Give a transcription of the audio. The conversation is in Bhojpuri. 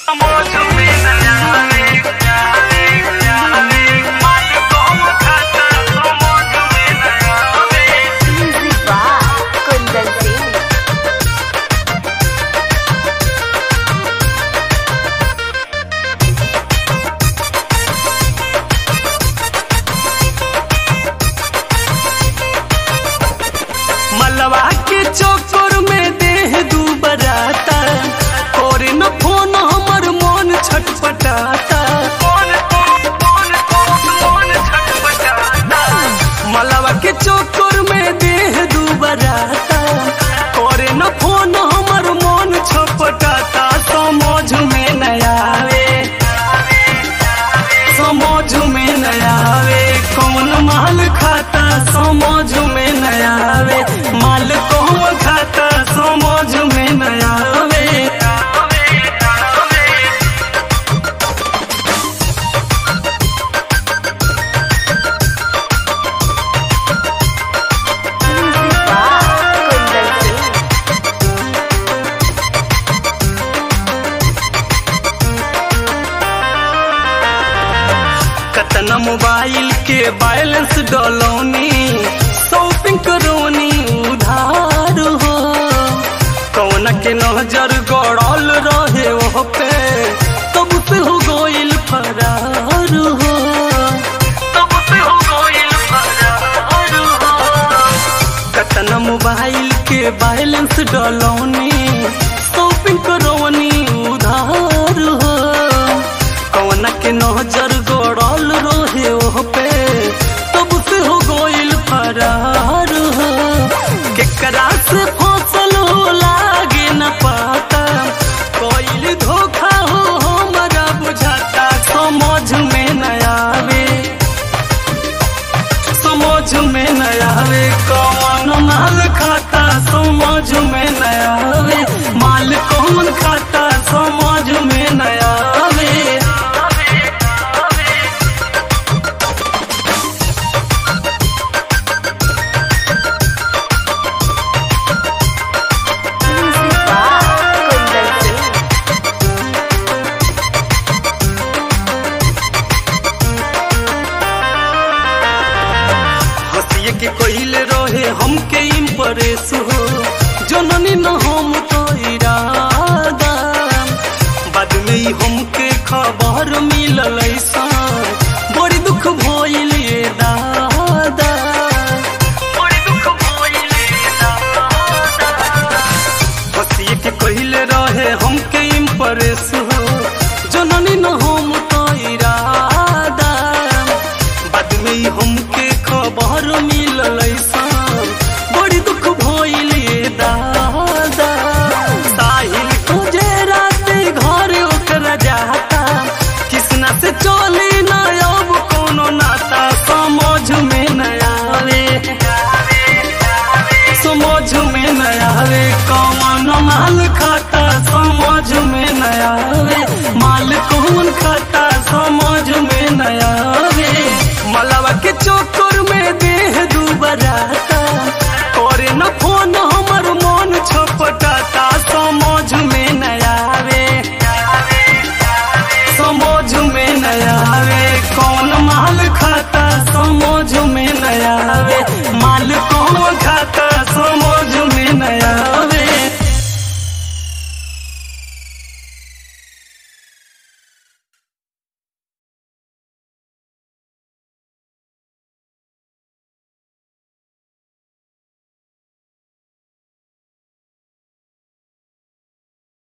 Music by Kundan Singh. मलवा के चोकर में देह दू बराता और न फोन हमर मन छटपटाता मलवा के चोकर में देह दू बराता और न फोन हमर मन छटपटाता समझ में न आवे समझ में न आवे कौन माल खाता समझ में न आवे माल कौन खाता समझ में न आवे Music by Kundan Singh. कतन मोबाइल के बैलेंस डलौनी शॉपिंग करोनी उधार हो कौन के नजर गड़ल रहे वो पे तब से हो गइल फरार हो तब से हो गइल फरार हो कतन मोबाइल के बैलेंस डलौनी शॉपिंग करवनी उधार हो कौन के नजर गड़ल रहे ओ पे तब से हो गइल फरार हो केकरा से फसल हो लागे न पाता कोइल धोखा हो हमरा बुझाता समझ में न आवे समझ में न आवे कौन माल खाता समझ में न आवे माल कौन खाता समझ में न आवे Music by Kundan Singh. हंसिए के कहिले रहे हमके इम्प्रेस हो जननी न हम तो इरादा बाद में ही हमके खबर मिलल ऐसा बड़ी दुख भइल ये दादा बड़ी दुख भइल ये दादा हंसिए के कहिले रहे हमके इम्प्रेस हो जननी न हम तो इरादा बाद में ही हमके खबर मिलल ऐसा बड़ी दुख भइल ये दादा साहिल तुझे रात घर ओकरा जाता किसना से चली न अब कोनो नाता समझ में न आवे समझ में न आवे कौन माल खाता समझ में न आवे माल कौन खाता समझ में न आवे मलवा के चोकर में देह दू बराता